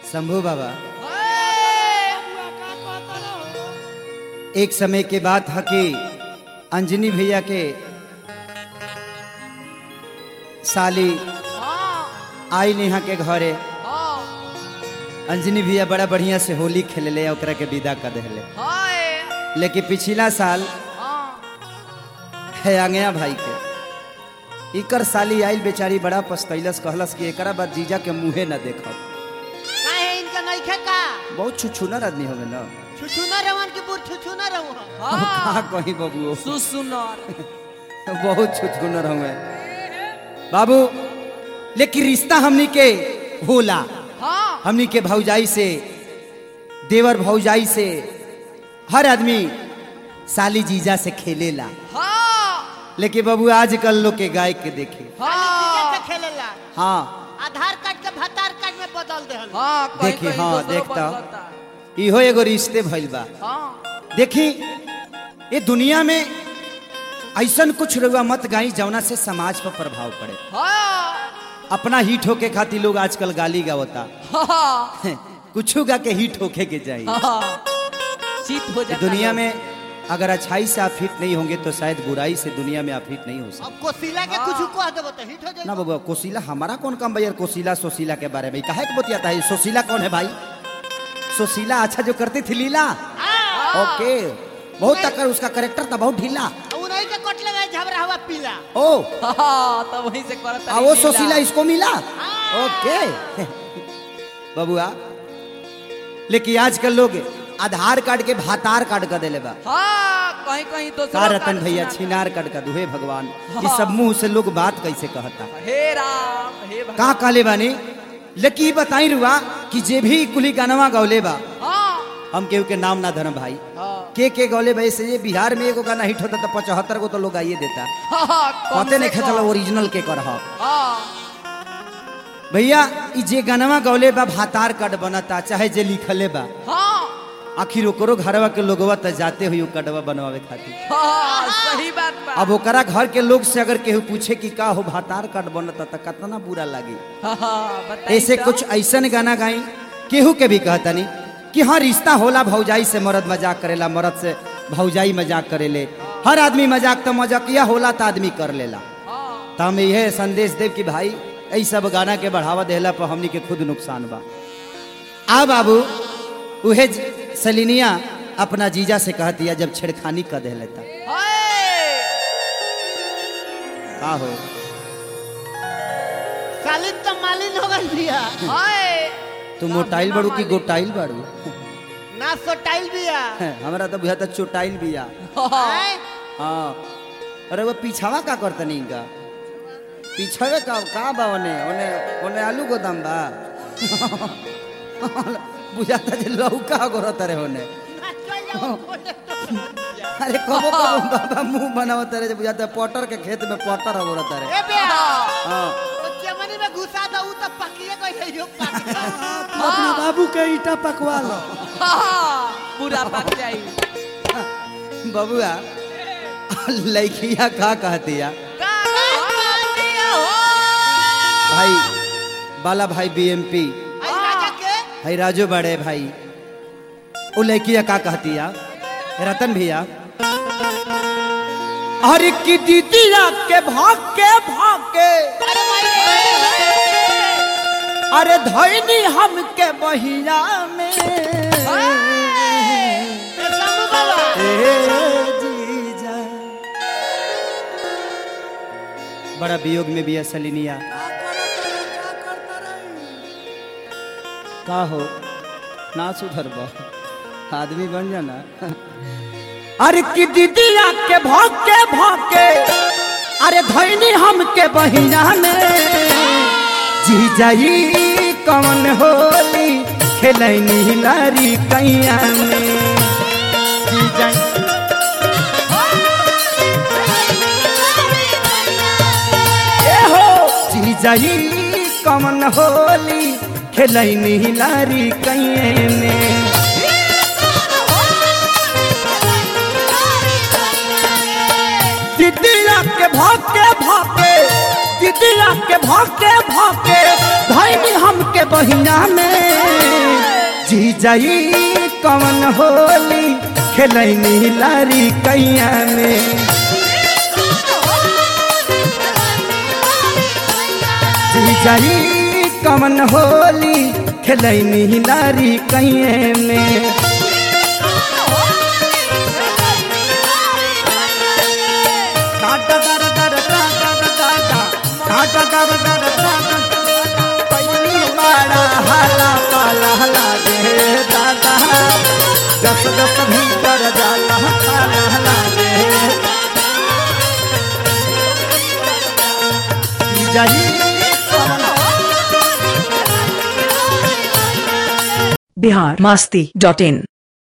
शंभू बाबा एक समय के बात है कि अंजनी भैया के साली आई नेहा के घरे अंजनी भैया बड़ा बढ़िया से होली खेले ओकरा के विदा कर दिले लेकिन पिछला साल है आंगया भाई के इकर साली आइल बेचारी बड़ा पछतैलस कहलस कि एकरा बाद जीजा के मुंहे न देखब काहे इनका नइखे का बहुत छुछुनर आदमी होवे ना छुछुना रवन की बुर छुछुना रहू अब कहाँ कहीं बबुओ सुसुनर बहुत छुछुनर हुए बाबू लेकिन रिश्ता हमनी के होला हाँ हमनी के भौजाई से देवर भौजाई से हर आदमी साली जीजा से खेलेला हाँ लेकिन बाबू आजकल लोग के गाय के देखे हाँ कैसे खेलेला हाँ आधार कार्ड के भतार कार्ड में बदल देहल हाँ कहीं देखी, कहीं हाँ, दोसरो देखता। बदलता। इहो एगो रिश्ते भइल बा हाँ देखी ये दुनिया में ऐसन कुछ रुआ मत गाई जौना से समाज पर प्रभाव पड़े हाँ अपना हिट होके खातिर लोग आजकल गाली गावता हाँ कुछ गा के हिट होके के चाहिए हाँ चित हो जाता दुनिया है। में अगर अच्छाई से आप हिट नहीं होंगे तो शायद बुराई से दुनिया में आप हिट नहीं हो सकते अब कोसिला के कुछ कह देबो तो हिट हो ना जाई बाबू कोशिला हमारा कौन काम भैया कोशिला सोशीला के बारे में काहे के बतियाता है सोशीला कौन है भाई सोशीला अच्छा जो करती थी लीला ओके बहुत तक उसका करेक्टर था बहुत ढीला उन्हीं के कटले में झबरा हुआ पीला ओ हाँ तो वहीं से करता आ वो सोशीला इसको मिला ओके बबुआ लेकिन आजकल लोग आधार कार्ड के भातार कार्ड कर देले बा हाँ कहीं कहीं तो का रतन भैया छिनार कार्ड का दुहे भगवान ये सब मुंह से लोग बात कैसे कहता हे राम हे भगवान का कहले बानी लेकिन ई बताई रुआ कि जे भी कुली गानवा गौले बा हाँ हम केहू के नाम ना धरम भाई हाँ के के गौले भाई से ये बिहार में एगो गाना हिट होता तो पचहत्तर गो तो लोग आइए देता हाँ कम पते से नहीं कम। खेचल ओरिजिनल के कर हाँ भैया ई जे गानवा गौले बा भातार कार्ड बनता चाहे जे लिखले बा हाँ आखिर ओकरो घरवा के लोगवा त जाते हुई कार्डवा बनवावे खातिर हाँ सही बात बा अब ओकरा घर के लोग से अगर केहू पूछे कि का हो भातार कार्ड बनता त कितना बुरा लागी हाँ हाँ बताई ऐसे तो। कुछ ऐसन गाना गाई केहू के भी कहता नहीं कि हाँ रिश्ता होला भौजाई से मर्द मजाक करेला मर्द से भौजाई मजाक करेले हर आदमी मजाक तो मजाकिया होला तो आदमी कर लेला हाँ तो हम यह संदेश देव कि भाई ऐ सब गाना के बढ़ावा देला पर हमनी के खुद नुकसान बा आ बाबू उहे ज- सलिनिया अपना जीजा से कहतिया जब छेड़खानी कर दे लेता हाय का हो सालिन तो मालिन हो गई बिया हाय तू मोटाइल बाड़ू की गोटाइल बाड़ू ना सोटाइल बिया हमरा तो बुझा चोटाइल बिया हैं? हाँ अरे वो पीछावा का करतनी इनका पीछावे का का बा ओने ओने ओने आलू गोदाम बा बुझाता जे लौका गोरत रे ओने ना चल जाओ बोले तो। अरे कबो कबो बाबा मुंह बनावत रे जे बुझाता पटर के खेत में पटर गोरत रे ए बिया हाँ ओ चमनी में घुसा दो उ तो पकिए गई है यो पानी अपना बाबू के ईटा पकवा लो हाँ पूरा पक जाई बबुआ लड़किया का कहतिया का दिया हो भाई बाला भाई बीएमपी आई राजा के है राजू बड़े भाई वो लड़किया का कहतिया रतन भैया अरे की दीदिया के भाग के भाग के अरे भाई अरे धैनी हम के बहिया में शंभू बाबा ए जीजा बड़ा वियोग में भी है सलिनिया का हो ना सुधर आदमी बन जाना अरे की दीदिया के भौके भौके अरे धैनी हम के बहिना में जीजाई कौन होली खेलैनी लारी कैया में जीजाई ए हो जीजाई कौन होली खेलैनी लारी कैये में दीदिया के भाके भाके दीदिया के भाके भाके भाई हमके बहिना में जी जाई कवन होली खेलैनी लारी कैया में जी जाई कवन होली खेलैनी लारी कैये में काटा दर दर काटा काटा काटा दर दर काटा पैनी मारा हाला पाला लागे दादा जस जस भीतर जाला पाला लागे जाई बिहार मस्ती डॉट इन